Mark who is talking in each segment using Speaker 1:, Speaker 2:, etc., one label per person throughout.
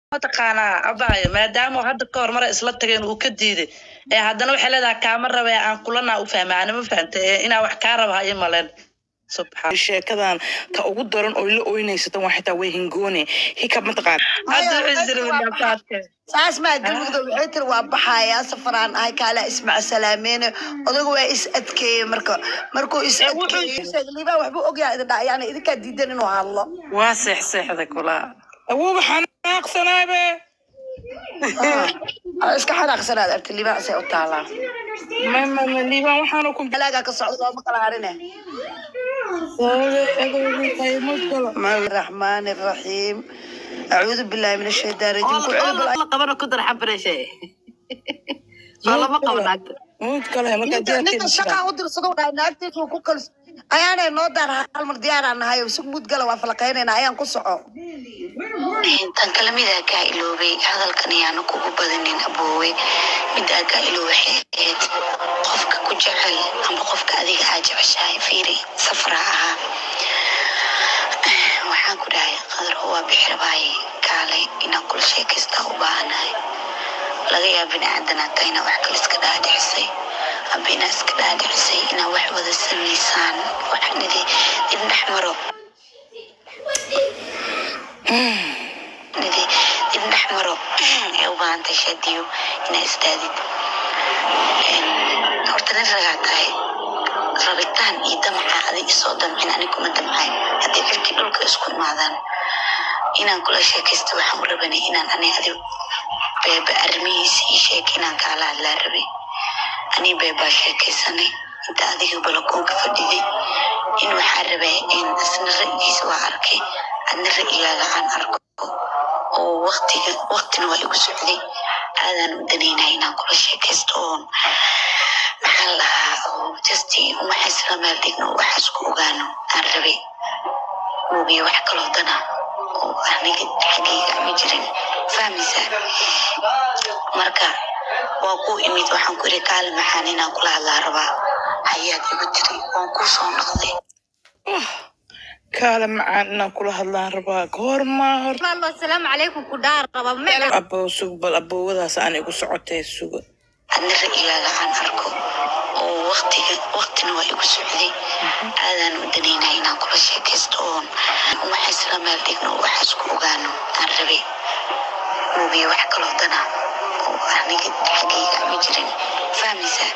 Speaker 1: mataqaanaa abaayo maadaama hadda ka hor mara isla tageen uu ka diiday ee haddana waxay leedahay kaama raba ee aan kulanaa u fahma ana ma fahanta ee inaa wax kaa raba hayo maleen subxaan
Speaker 2: sheekadan ta ugu daran oo la oynaysatan waa xitaa way hingoone hikab mataqaan
Speaker 1: hadda wuxuu jira wadaafaadka
Speaker 3: saas maa galmudug waxay tiri waa baxayaa safaraan ahay kaala ismac salaameene odaga waa is adkeeye marka markuu is adkeeye liibaa waxbuu ogyahay idin dhaa yani idinkaa diidan inuu hadlo
Speaker 1: waa seexseexda kulaa
Speaker 2: awooba xanaaqsanaabe
Speaker 3: Ah, iska xanaaqsanaad arti liibaa asay u taalaa
Speaker 2: mama liibaan waxaanu ku
Speaker 3: halaagaa ka socda looma kala harine الرحمن الرحيم أعوذ بالله من الشيطان الرجيم كل عيب
Speaker 4: la qabana ku dar xabareeshe soo lama qabo naagta
Speaker 2: mud kale markaa
Speaker 3: ninka shaqaa u dirsado waa naagtiisu ku kal ayaanay noo daar hal mar diyaaraan nahay si mud gala waa falaqaynayna ayaan ku soco
Speaker 5: tan kale midaa kaa iloobay hadalkan ayaanu kugu badanin aboowe midaa kaa iloobe waxay ahayd qofka ku jecel ama qofka adiga aa jeceshahay fiiri safra ahaa waxaan ku dhahay qadar waa bixirabaaye kaalay inaan kula sheekaystaa u baahanahay laga yaaba biniaadanaa taa inaa wax kale iska dhaadhicisay aba inaa iska dhaadhicisay inaa wax wada samaysaan waxnidi dibdhex maro nidi dibdhex maro ee u baahantay shaadiyo inaa isdaadid horta nin ragaa tahay rabitaan iyo damaca adig isoo damcin ani kuma damcayn haddii cirkii dhulka isku imaadaan inaan kula sheekaysta waxaan u rabanay inaan ani adi beeba arrimihiisa ii sheeg inaan kaala hadlaa rabay ani beebaa sheekaysanay inta adiga balakoonka fadhiday in waxaa rabaa in isna ra'yigiisa waa arkay adna ra'yigaaga aan arko oo waqtiga waqtina waa igu socday aadaan u danaynaa inaan kula sheekaysto oon maxaa lahaa oo justi waxaa isla meel dhigno oo waxaas ku ogaano aan rabay moogiye wax kaloo dana oo aniga xaggayga ma jirin fahmaysaa marka waa ku imid waxaan ku iri kaali maxaan inaan kula hadlaa rabaa hayaad igu tiri waan kuu soo noqday
Speaker 2: kaale macaan inaan kula hadlaan rabaa goor maa hor
Speaker 6: Wallo, asalaamu calaykum ku dhaar qaba magac
Speaker 2: abow sug bal abowadaas aan igu socotee suga
Speaker 5: adna ra'yigaaga aan arko oo waqtiga waqtina waa igu socday aadaan u danaynaa inaan kula sheekaysto oon waxaa isla meel dhigno oo waxaas ku ogaano aan rabay moogiye wax kaloo dana oo aniga xaggayga ma jirin fahmaysaa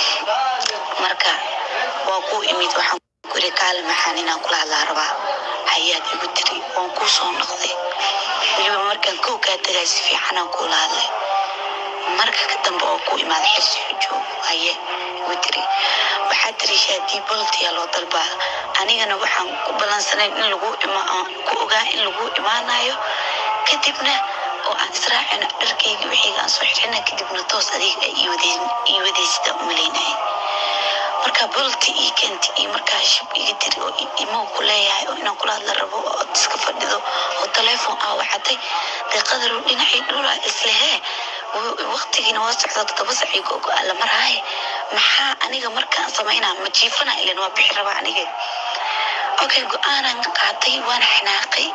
Speaker 5: marka waa ku imid waxaan ku iri kaali maxaan inaan kula hadlaa rabaa hayaad igu tiri waan kuu soo noqday weliba markaan kow kaa tagay si fiicanaan kuula hadlay marka ka dambe oo ku imaada xirsi joog haye igu tiri waxaa tiri shaadii boltiya loo dalbaa anigana waxaan ku balansanayn in lagu ima aan ku ogaa in lagu imaanayo kadibna oo aan israacino dharkayga wixiiga aan soo xirina kadibna toos adiga ay ii wadeysida umalaynaya marka bolti ii keenti iyo markaa shib iga tiri oo imo ku leeyahay oo inaan kula hadla rabo oo ad iska fadhido oo telefoon aa wacatay dee qadaru dhinacii dhulaa islehee waqtigiina waa socdaa todoba sacii gogo alla maraaye maxaa aniga markaan samaynaa ma jiifana ilan waa bixi rabaa aniga okay go-aanan qaatay waan xanaaqay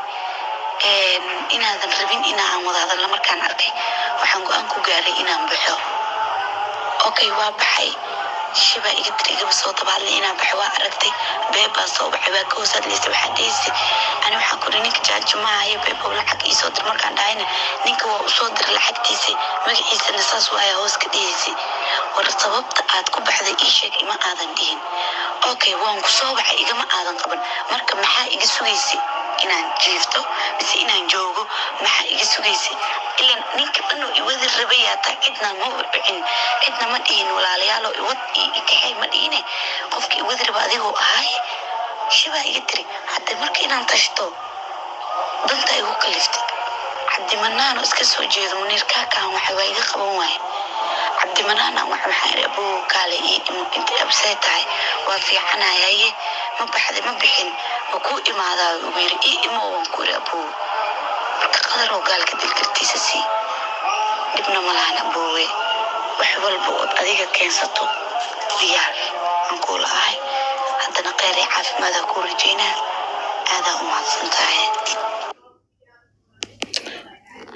Speaker 5: inaadan rabin inaan wada hadalna markaan arkay waxaan go-aan ku gaaray inaan baxo okay waa baxay shibaa iga tiri igaba soo dabaadlay inaan baxo waa aragtay beebaa soo baxay waa ka hoos hadlaysa waxaa dhehaysa ani waxaan kuri ninka jaajo maahayo beebow lacag iisoo dir markaan dhahayna ninka waa usoo diray lacagtiisa magaciisana saas waaya hoos ka dhihaysay war sababta aad ku baxday ii sheeg ima aadan dhihin okay waan ku soo baxay igama aadan qaban marka maxaa iga sugaysay inaan jiifto mise inaan joogo maxaa iga sugaysay ilan ninka dhan oo iwadi rabayaa taa cidna ma wicin cidna ma dhihin walaalayaalo iwad iyo ikaxay ma dhihine qofka iwadi raba adigoo ahaay shibaa iga tiri hadde marka inaan tashto danta igu kaliftay cabdimanaano iska soo jeedo muniir kaakaan waxa waa iga qaban waaye cabdimanaana waxa waxaan iri abuu kaale ii imo intay absee tahay waa fiicanayaye ma baxday ma bixin ma kuu imaadaa ugu yiri ii imo waan ku iri abuu marka qadaroo gaalka dilkartiisa sii dhibna ma lahan aboowe wax walba ood adiga keensato diyaar aan kuula ahay haddana kheyr iyo caafimaada kuu rajaynaa aadaa u mahadsan tahay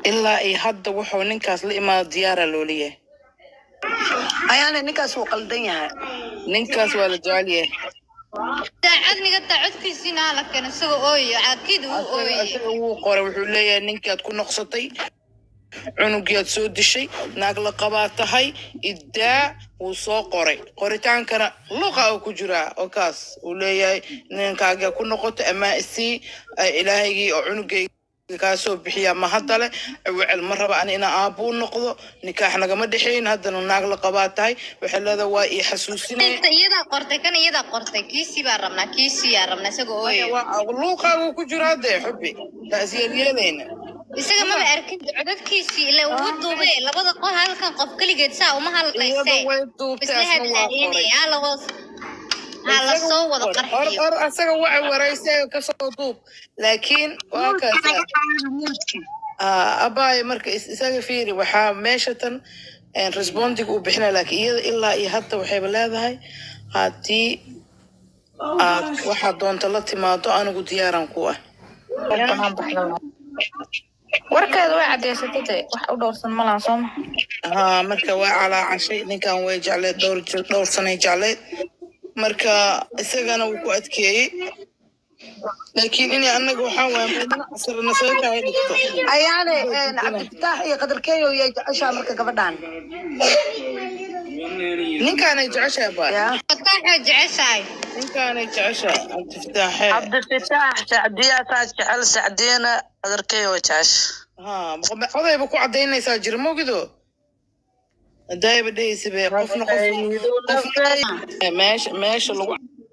Speaker 2: ilaa iyo hadda wuxuu ninkaas la imaado diyaara loo leeyahay
Speaker 3: ayaana ninkaas wuu qaldan yahay
Speaker 2: ninkaas waa la jecel yahay
Speaker 6: daacad niga daacadkiisiina la keeno isagoo ooyo caakid uu ooyey
Speaker 2: asaga wuu qoray wuxuu leeyahay ninkaad ku noqsatay cunugiyaad soo dishay naag la qabaa tahay iddaa wuu soo qoray qoritaankana luqa uu ku jiraa oo kaas uu leeyahay ninkaaga ku noqoto amaa isii ay ilaahaygii oo cunugayga kaa soo bixiyaa ma hadda leh wecel ma raba ani inaa aabuu noqdo nikaax nagama dhexayn haddana naag la qabaa tahay waxay leedahay waa ii xasuusinaya
Speaker 6: inta iyadaa qortay kan iyadaa qortay kiisii baa rabnaa kiisii yaa rabnaa isagoo ooyo
Speaker 2: luuqaagu ku jiraa dee xubi taas yeelyeelayna
Speaker 6: isaga maba arkin codadkiisii ila ugu duube labada qof halkan qof keligeed saa uma hadlayse
Speaker 2: iyada way duubtay
Speaker 6: isla
Speaker 2: asna waa qoray
Speaker 6: hadlaayeen haa lahoos haa la soo wada
Speaker 2: or
Speaker 6: qarxiyo
Speaker 2: or asaga waxa waraysay kasoo duub laakiin waa kaasa abaaye marka is- isaga fiiri waxaa meesha tan respondiga uu bixinaya laakiin iyada ilaa iyo hadda waxayba leedahay haddii aad waxaad doonta la timaado anigu diyaaran ku ah
Speaker 7: warkeeda way cadaysatay de wax u dhowrsan malaan soo ma
Speaker 2: haa marka waa calaacashay ninkan way jecleed dhowr jir- dhowr sanay jecleed marka isagana wuu ku adkeeyey laakiin inay annaga waxaa waaya meedna casrana soo kaay dhigto
Speaker 3: ayaane cabdifataax iyo qadarkeeyo yay jeceshaa marka gabadhan
Speaker 2: ninkaanay jeceshahay baa
Speaker 3: ya
Speaker 6: fataaxoo jeceshahay
Speaker 2: ninkaanay jeceshahay cabdifataaxe
Speaker 1: cabdifataax sacdiyaasaa jecel sacdiyana adarkay oo jecesh
Speaker 2: haa boqo- odayba ku cadaynaysaa jira mogido hadaayaba dhehaysabe qofna qof qofna meesha meesha lagu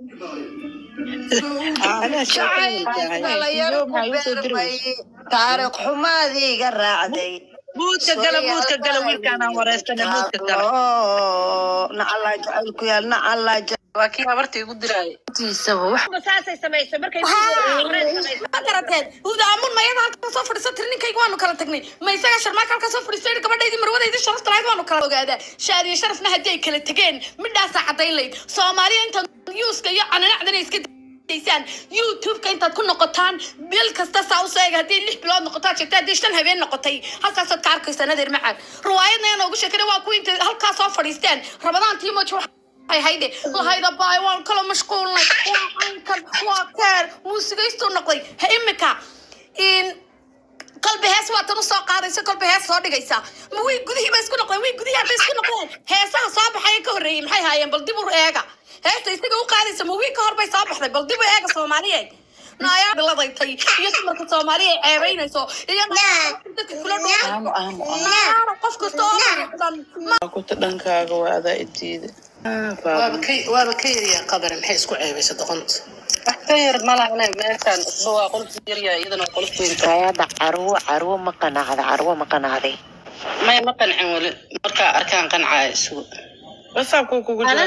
Speaker 2: Anaa sheekadayda tahay.
Speaker 3: dhalinyaro ku beermay taariikh xumaadii iga raacday
Speaker 1: muudka gala muudka gala wiilkaanaan wareystana muudka gala
Speaker 3: nacallaa jacayl ku yaal nacallaa
Speaker 4: waa kii habarta igu diraaya
Speaker 6: saasay samaysay markay
Speaker 8: ma garateen hudaamun mayada halkan soo fadhiiso tiri ninkayga waanu kala tagnay ma isaga sharmaaka halkan soo fadhiisto yidhi gabadhaydii marwadaydi sharafta lahayd waanu kala ogaadaa shaadiyo sharafna haddii ay kala tegeen midhaasaa caddayn layd soomaaliya intaad yuuska iyo caninacdana iska daysaan youtube-ka intaad ku noqotaan bil kasta saa u seega haddii lix bilood noqotaad sheegtay haddii shan habeen noqotay halkaasaad ka arkaysaan adeer macaan riwaayadna yaa noogu sheekana waa kuwa intay halkaa soo fadhiisteen rabadaan tiimoji ay hayde lahayda baay waan kala mashquulnay waa caynkan waa keer muusigaystuu noqday ha imika in qalbi hees waa tan usoo qaadaysa kolba hees soo dhigaysa ma way gudihii ba isku noqdeen way gudihii hadda isku noqdeen heesaha soo baxaya ka horreeyey maxay haayeen bal dib u eega heesta isaga u qaadaysa ma wiil ka hor bay soo baxday bal dib u eega soomaaliyeed naayaa biladaytay iyo dumarka soomaaliya ay ceebaynayso iyo dadka kula dhooan qof kasta oo dhan
Speaker 2: kuta dhankaaga waa adaa idiida
Speaker 4: waaba ka waaba ka yaryaa qabare maxay isku ceebaysa doqonta wax ka yar malahne meeshaan isba waa qolf yaryaa iyadana waa qolf weyn
Speaker 9: hayada carwo carwo ma qanacda carwo ma qanacday
Speaker 4: maya ma qancin weli markaa arkaan qancaya isugu
Speaker 2: wasaabku kugu jira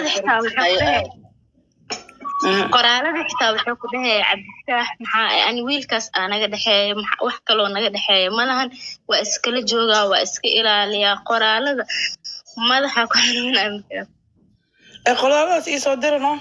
Speaker 10: qoraalada xitaa wuxuu ku dhahaya cabdifaax maxaa ani wiilkaas aa naga dhexeeya maxa- wax kaloo naga dhexeeya malahan waa iskala joogaa waa iska ilaaliyaa qoraalada madaxa ku xanuunaya
Speaker 2: ee qolaadaas ii soo dira no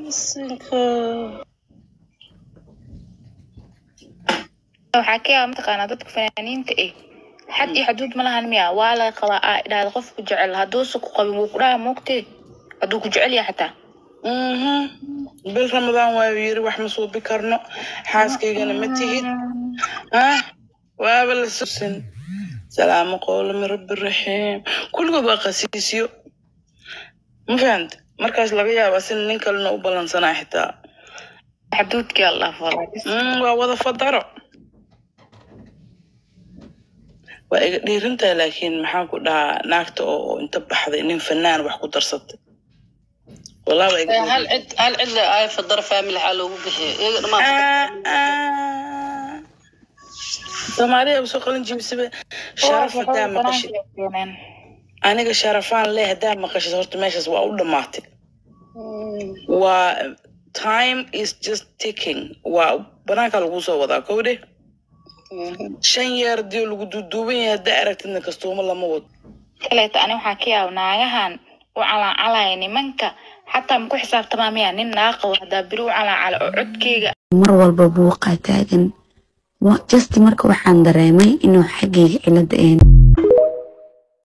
Speaker 7: waxaa ka yaaba mataqaanaa dadka fanaaniinta eh xad iyo xaduud ma lahan miya waa laga qabaa aa idhaahda qofku jecel hadduusa ku qabin wuu ku dhaha moogtee hadduu ku jecel yahay xataa
Speaker 2: Mhm. bil ramadaan waayu yiri wax ma suubi karno xaaskaygana ma tihid ah waaba la susan salaamo qowlo min rabbi raxiim kulligood waa qasiisyo ma fahanta markaas laga yaaba sina nin kalena u ballansanaa xitaa
Speaker 7: xaduudkii allah falaa
Speaker 2: Mm, waa wada fadaro waa iga dhiirintaa laakiin maxaan ku dhahaa naagta oo inta baxday nin fanaan wax ku darsatay walaa waa iga
Speaker 4: hal
Speaker 2: dhiirin.
Speaker 4: cid hal cid le ay fadara family xaa loogu bixiya iyaga dhamaan
Speaker 2: Ah, ah. soomaaliya usoo qalin jibisaba sharaf hadaa maqashid aniga sharafaan leh hadaa maqashid horta meeshaas waa u dhamaatay waa time is just ticking waa banaanka lagu soo wadaa kowde shan yeer hadii lagu duuduuban yahay haddaa aragtidna kastuumo lama wado
Speaker 7: kaleeto ani waxaa ka yaaba naagahan u calaacalaya nimanka xataa maku xisaabtamaa miya nin naaqa haddaa beri u calaacala oo codkeyga
Speaker 11: mar walba buuqaa taagan Wa- just marka waxaan dareemay inuu xaggayga cilada ahayn